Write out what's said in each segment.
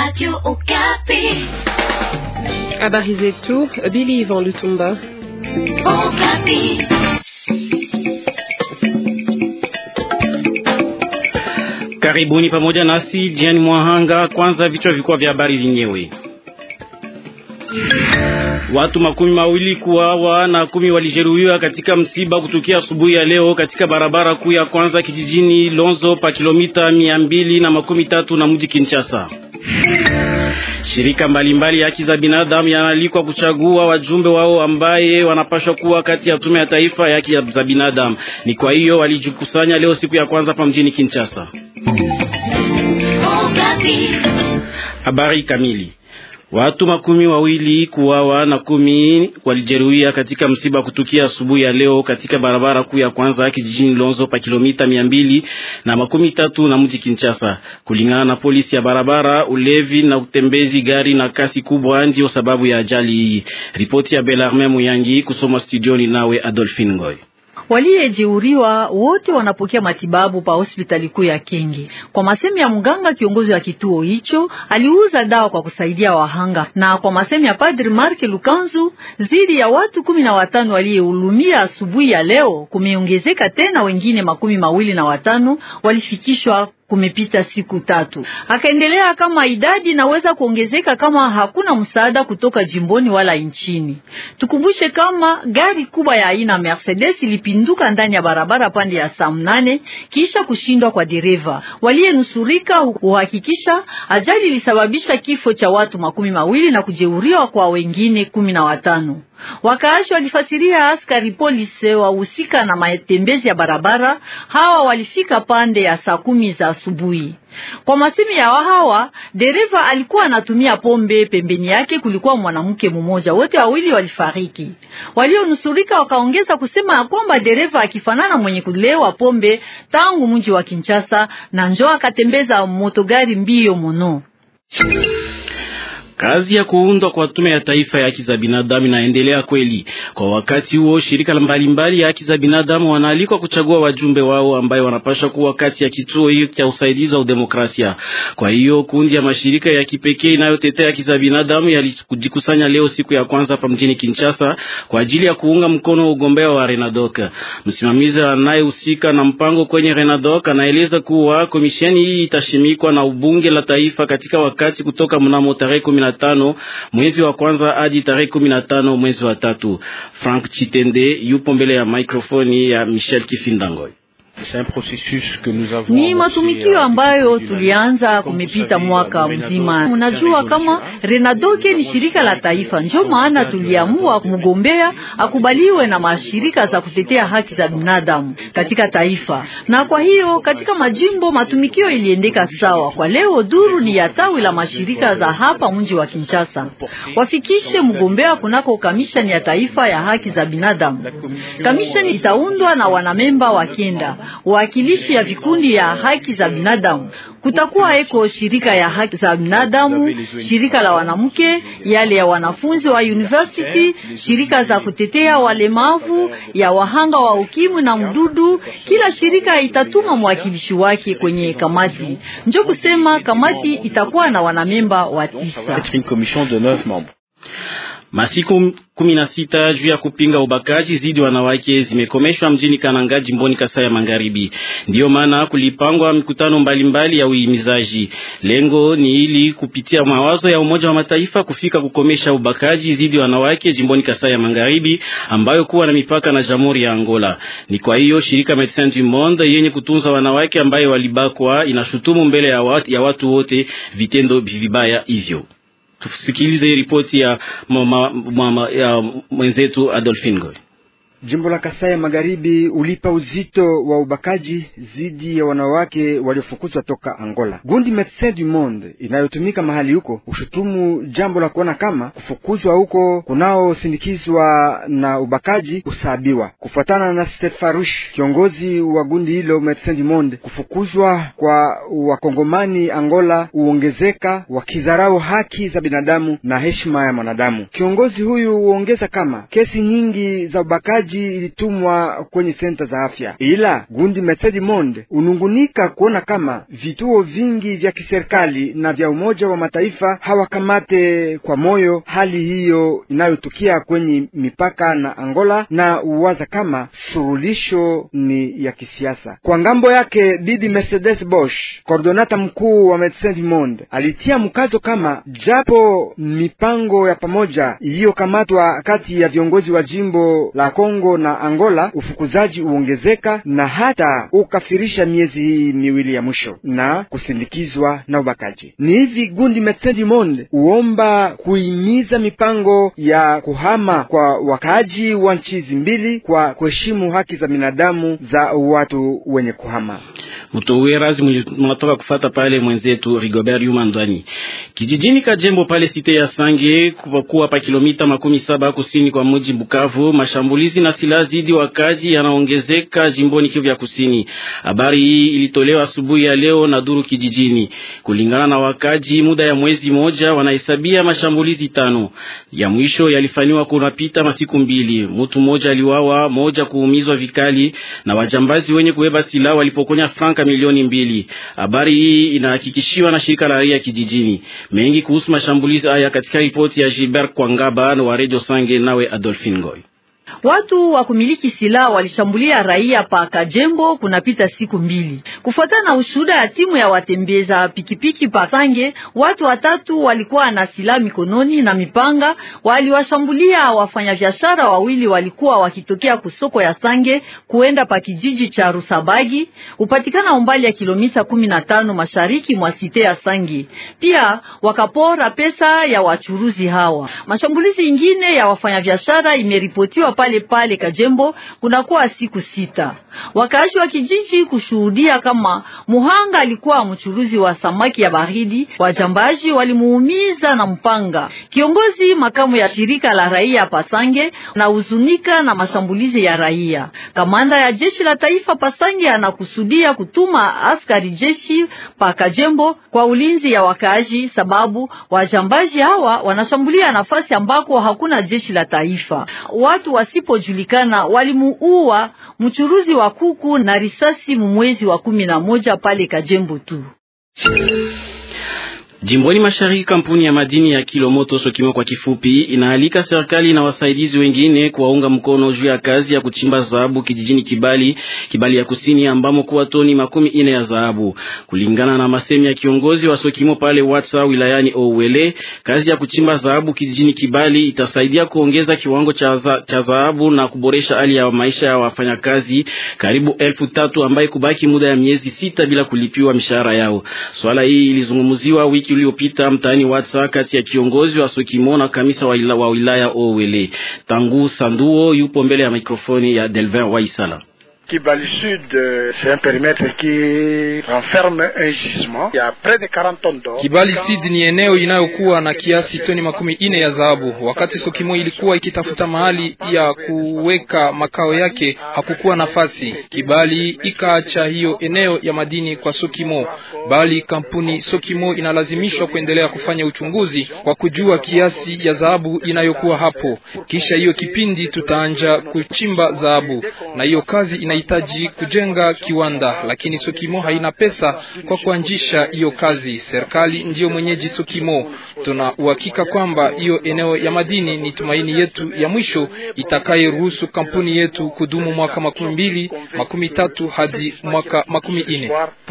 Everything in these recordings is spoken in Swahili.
Radio Okapi. Habari zetu, Billy Ivan Lutumba. Okapi. Karibuni pamoja nasi jiani mwahanga. Kwanza vichwa vikubwa vya habari vyenyewe. Watu makumi mawili kuwawa na kumi walijeruhiwa katika msiba kutukia asubuhi ya leo katika barabara kuu ya kwanza kijijini Lonzo pa kilomita mia mbili na makumi tatu na mji Kinshasa. Shirika mbalimbali ya haki za binadamu yanaalikwa kuchagua wajumbe wao ambaye wanapashwa kuwa kati ya tume ya taifa ya haki za binadamu. Ni kwa hiyo walijikusanya leo siku ya kwanza pa mjini Kinshasa. Okapi. Habari kamili Watu makumi wawili kuwawa na kumi walijeruhiwa katika msiba kutukia asubuhi ya leo katika barabara kuu ya kwanza kijijini Lonzo pa kilomita mia mbili na makumi tatu na mji Kinshasa. Kulingana na polisi ya barabara, ulevi na utembezi gari na kasi kubwa ndio sababu ya ajali hii. Ripoti ya Belarme Muyangi kusoma studioni nawe Adolphine Ngoy. Waliyejeuriwa wote wanapokea matibabu pa hospitali kuu ya Kenge. Kwa masemi ya mganga kiongozi wa kituo hicho, aliuza dawa kwa kusaidia wahanga, na kwa masemi ya Padri Mark Lukanzu, zidi ya watu kumi na watano waliyehulumia asubuhi ya leo, kumeongezeka tena wengine makumi mawili na watano walifikishwa kumepita siku tatu. Akaendelea kama idadi inaweza kuongezeka kama hakuna msaada kutoka jimboni wala nchini. Tukumbushe kama gari kubwa ya aina Mercedes ilipinduka ndani ya barabara pande ya saa mnane kisha kushindwa kwa dereva. Waliyenusurika huhakikisha ajali ilisababisha kifo cha watu makumi mawili na kujeuriwa kwa wengine kumi na watano. Wakaashi walifasiria askari polisi wahusika na matembezi ya barabara. Hawa walifika pande ya saa kumi za asubuhi. Kwa masemi ya hawa, dereva alikuwa anatumia pombe. Pembeni yake kulikuwa mwanamke mmoja, wote wawili walifariki. Walionusurika wakaongeza kusema ya kwamba dereva akifanana mwenye kulewa pombe tangu mji wa Kinshasa na njoo akatembeza motogari mbio mono. Kazi ya kuundwa kwa tume ya taifa ya haki za binadamu inaendelea kweli. Kwa wakati huo, shirika mbalimbali ya haki za binadamu wanaalikwa kuchagua wajumbe wao ambayo wanapaswa kuwa kati ya kituo hiyo cha usaidizi wa udemokrasia. Kwa hiyo kundi ya mashirika ya kipekee inayotetea haki za binadamu yalijikusanya leo siku ya kwanza hapa mjini Kinshasa kwa ajili ya kuunga mkono ugombea wa Renadoc. Msimamizi anayehusika na mpango kwenye Renadoc anaeleza kuwa komisheni hii itashimikwa na ubunge la taifa katika wakati kutoka mnamo tarehe tano mwezi wa kwanza hadi tarehe kumi na tano mwezi wa tatu. Frank Chitende yupo mbele ya mikrofoni ya Michel Kifindangoy. Ni matumikio ambayo tulianza kumepita mwaka mzima. Unajua kama Renadoke ni shirika la taifa, ndio maana tuliamua mgombea akubaliwe na mashirika za kutetea haki za binadamu katika taifa, na kwa hiyo katika majimbo matumikio iliendeka sawa. Kwa leo duru ni ya tawi la mashirika za hapa mji wa Kinshasa, wafikishe mgombea kunako kamishani ya taifa ya haki za binadamu. Kamishani itaundwa na wanamemba wa kenda wakilishi ya vikundi ya haki za binadamu. Kutakuwa eko shirika ya haki za binadamu, shirika la wanamke, yale ya wanafunzi wa university, shirika za kutetea walemavu, ya wahanga wa ukimwi na mdudu. Kila shirika itatuma mwakilishi wake kwenye kamati. Njo kusema kamati itakuwa na wanamemba wa tisa. Masiku kumi na sita juu ya kupinga ubakaji zidi wanawake zimekomeshwa mjini Kananga jimboni Kasai ya Magharibi. Ndiyo maana kulipangwa mikutano mbalimbali ya uhimizaji. Lengo ni ili kupitia mawazo ya Umoja wa Mataifa kufika kukomesha ubakaji zidi wanawake jimboni Kasai ya Magharibi ambayo kuwa na mipaka na Jamhuri ya Angola. Ni kwa hiyo shirika Medecins du Monde yenye kutunza wanawake ambayo walibakwa inashutumu mbele ya watu, ya watu wote vitendo vibaya hivyo. Tusikilize ripoti ya, mama, mama, ya mwenzetu Adolphine Goy. Jimbo la Kasai ya Magharibi ulipa uzito wa ubakaji dhidi ya wanawake waliofukuzwa toka Angola. Gundi Medecins du Monde inayotumika mahali huko ushutumu jambo la kuona kama kufukuzwa huko kunaosindikizwa na ubakaji usabiwa. Kufuatana na Stefarush, kiongozi wa gundi hilo Medecins du Monde, kufukuzwa kwa wakongomani Angola huongezeka wakidharau haki za binadamu na heshima ya mwanadamu. Kiongozi huyu huongeza kama kesi nyingi za ubakaji upimaji ilitumwa kwenye senta za afya, ila gundi Medecins du Monde unungunika kuona kama vituo vingi vya kiserikali na vya Umoja wa Mataifa hawakamate kwa moyo hali hiyo inayotukia kwenye mipaka na Angola, na uwaza kama surulisho ni ya kisiasa. Kwa ngambo yake, bibi Mercedes Bosch, kordonata mkuu wa Medecins du Monde, alitia mkazo kama japo mipango ya pamoja iliyokamatwa kati ya viongozi wa jimbo la Kongo na Angola, ufukuzaji uongezeka na hata ukafirisha miezi hii miwili ya mwisho na kusindikizwa na ubakaji. Ni hivi gundi Medecins du Monde uomba kuimiza mipango ya kuhama kwa wakaaji wa nchi hizi mbili kwa kuheshimu haki za binadamu za watu wenye kuhama. Mtowerazi mnatoka kufata pale mwenzetu Rigobert Yuma Ndwani kijijini Kajembo pale site ya Sange kuwa pa kilomita makumi saba kusini kwa mji Bukavu. Mashambulizi na silaha zidi wakaji yanaongezeka jimboni Kivu ya Kusini. Habari hii ilitolewa asubuhi ya leo na duru kijijini. Kulingana na wakaji, muda ya mwezi moja wanahesabia mashambulizi tano. Ya mwisho yalifanywa kunapita masiku mbili. Mtu mmoja aliwawa, moja kuumizwa vikali na wajambazi wenye kubeba silaha walipokonya franka milioni mbili. Habari hii inahakikishiwa na shirika la raia kijijini. Mengi kuhusu mashambulizi haya katika ripoti ya Gilbert Kwangaba wa Radio Sange, nawe Adolphine Ngoy. Watu wa kumiliki silaha walishambulia raia pa Kajembo kunapita siku mbili. Kufuatana na ushuhuda ya timu ya watembeza pikipiki pa Sange, watu watatu walikuwa na silaha mikononi na mipanga, waliwashambulia wafanyabiashara wawili walikuwa wakitokea kusoko ya Sange kuenda pa kijiji cha Rusabagi, upatikana umbali ya kilomita kumi na tano mashariki mwa site ya Sange. Pia wakapora pesa ya wachuruzi hawa. Mashambulizi ingine ya wafanyabiashara imeripotiwa pale pale Kajembo kunakuwa siku sita. Wakaaji wa kijiji kushuhudia kama muhanga alikuwa mchuruzi wa samaki ya baridi, wajambaji walimuumiza na mpanga. Kiongozi makamu ya shirika la raia Pasange na huzunika na mashambulizi ya raia. Kamanda ya jeshi la taifa Pasange anakusudia kutuma askari jeshi pa Kajembo kwa ulinzi ya wakaaji, sababu wajambaji hawa wanashambulia nafasi ambako hakuna jeshi la taifa. Watu wasipojulikana walimuua mchuruzi wa kuku na risasi mwezi wa kumi na moja pale Kajembo tu. Jimboni mashariki, kampuni ya madini ya Kilomoto Sokimo kwa kifupi, inaalika serikali na wasaidizi wengine kuwaunga mkono juu ya kazi ya kuchimba dhahabu kijijini Kibali, Kibali ya kusini, ambamo kuwa toni makumi ine ya dhahabu. Kulingana na masemi ya kiongozi wa Sokimo pale Watsa wilayani Ouwele, kazi ya kuchimba dhahabu kijijini Kibali itasaidia kuongeza kiwango cha dhahabu na kuboresha hali ya maisha ya wafanyakazi karibu elfu tatu ambaye kubaki muda ya miezi sita bila kulipiwa mishahara yao. Swala hii ilizungumziwa wiki uliopita mtaani Watsa kati ya kiongozi wa Sokimo na kamisa wa, ila, wa wilaya Owele. Tangu Sanduo yupo mbele ya mikrofoni ya Delvin Waisala. Kibali Sud, c'est un périmètre qui renferme un gisement. Il y a près de 40 tonnes d'or. Kibali Sud ni eneo inayokuwa na kiasi toni makumi ine ya dhahabu. Wakati Sokimo ilikuwa ikitafuta mahali ya kuweka makao yake, hakukuwa nafasi. Kibali ikaacha hiyo eneo ya madini kwa Sokimo, bali kampuni Sokimo inalazimishwa kuendelea kufanya uchunguzi kwa kujua kiasi ya dhahabu inayokuwa hapo. Kisha hiyo kipindi tutaanja kuchimba dhahabu, na hiyo kazi ina hitaji kujenga kiwanda, lakini Sokimo haina pesa kwa kuanzisha hiyo kazi. Serikali ndiyo mwenyeji Sokimo. Tuna uhakika kwamba hiyo eneo ya madini ni tumaini yetu ya mwisho itakayeruhusu kampuni yetu kudumu mwaka makumi mbili makumi tatu hadi mwaka makumi ine.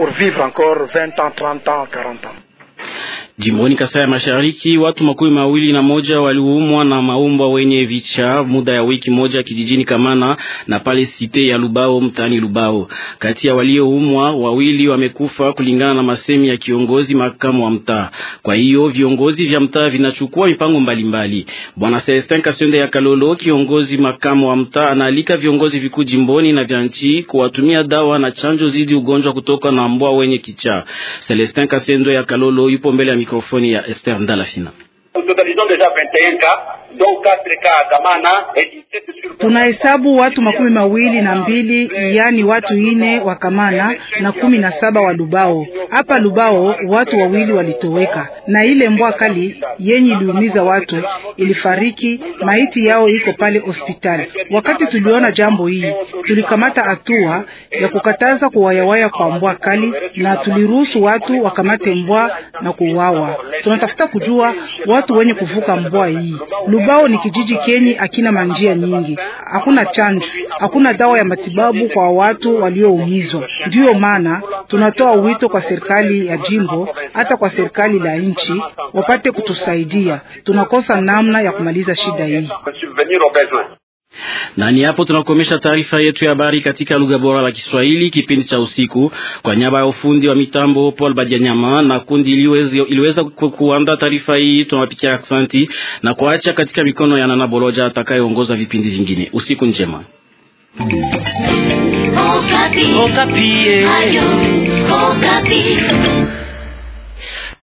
Jimboni Kasai ya Mashariki, watu makumi mawili na moja waliumwa na maumbwa wenye vicha muda ya wiki moja kijijini Kamana na pale site ya Lubao mtaani Lubao. Kati ya walioumwa wawili wamekufa kulingana na masemi ya kiongozi makamu wa mtaa. Kwa hiyo viongozi vya mtaa vinachukua mipango mbalimbali. Bwana Celestin Kasonde ya Kalolo, kiongozi makamu wa mtaa, anaalika viongozi vikuu jimboni na vya nchi kuwatumia dawa na chanjo zidi ugonjwa kutoka na mbwa wenye kichaa. Celestin Kasonde ya Kalolo yupo mbele ya mikrofoni ya Esther Ndalafina. Tunahesabu watu makumi mawili na mbili yani watu ine wa Kamana na kumi na saba wa Lubao. Hapa Lubao watu wawili walitoweka, na ile mbwa kali yenye iliumiza watu ilifariki, maiti yao iko pale hospitali. Wakati tuliona jambo hii, tulikamata hatua ya kukataza kuwayawaya kwa mbwa kali, na tuliruhusu watu wakamate mbwa na kuuawa. Tunatafuta kujua watu wenye kuvuka mbwa hii. Lubao ni kijiji kenye akina manjia nyingi hakuna chanjo, hakuna dawa ya matibabu kwa watu walioumizwa. Ndiyo maana tunatoa wito kwa serikali ya jimbo, hata kwa serikali la nchi, wapate kutusaidia. Tunakosa namna ya kumaliza shida hii. Na ni hapo tunakomesha taarifa yetu ya habari katika lugha bora la Kiswahili kipindi cha usiku. Kwa niaba ya ufundi wa mitambo Paul Badianyama na kundi iliweza, iliweza kuandaa taarifa hii, tunawapikia aksanti na kuacha katika mikono ya Nana Boloja atakayeongoza vipindi vingine. Usiku njema. Okapi. Okapi. Ayo, Okapi.